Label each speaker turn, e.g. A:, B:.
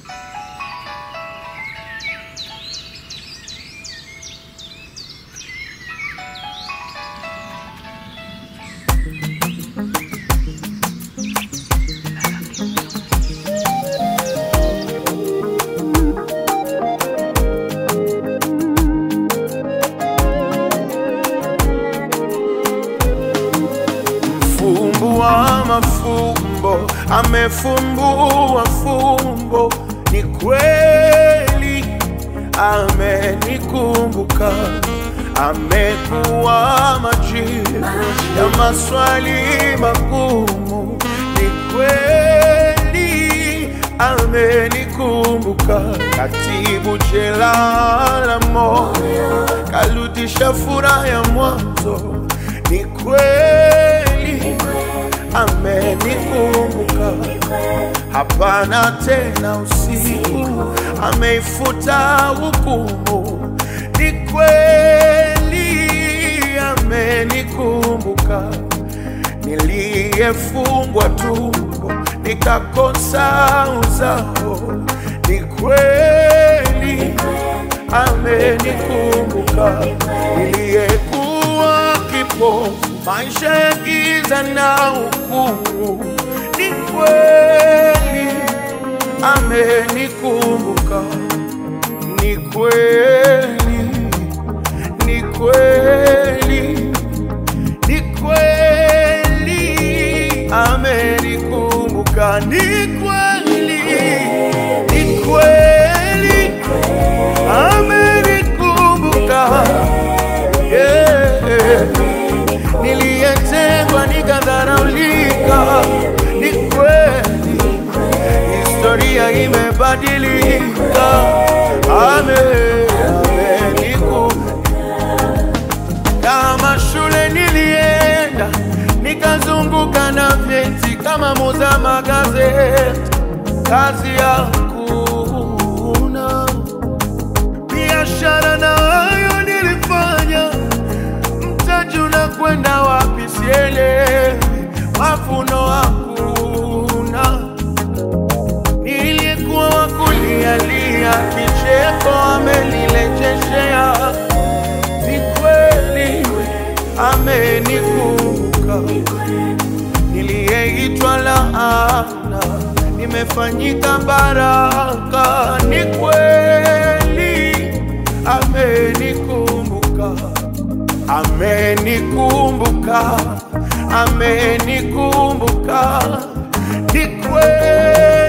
A: Mfumbua mafumbo amefumbua fumbo, ni kweli amenikumbuka, amekuwa majibu ya maswali magumu, ni kweli amenikumbuka, katibu jela la moyo, karudisha furaha ya mwanzo, ni kweli amenikumbuka, hapana tena usiku, ameifuta hukumu, ni kweli amenikumbuka, niliyefungwa tumbo nikakosa uzao, ni kweli amenikumbuka, niliyekuwa kipofu maisha ya giza na hukumu, ni kweli amenikumbuka, ni kweli, ni kweli, ni kweli amenikumbuka, ni kweli, ni kweli amenikumbuka, yeah. Niliyetengwa nikadharaulika, ni kweli historia imebadilika. Ame- amenikumbuka. Kama shule nilienda nikazunguka na vyeti kama muza magazeti, kazi hakuna. Biashara nayo nilifanya, mtaji unakwenda wapi sielewi, mavuno hakuna. Nilikuwa wakulialia, kicheko amenilejeshea ni kweli amenikumbuka, niliyeitwa laana nimefanyika baraka. Ni kweli amenikumbuka, amenikumbuka, amenikumbuka, ni kweli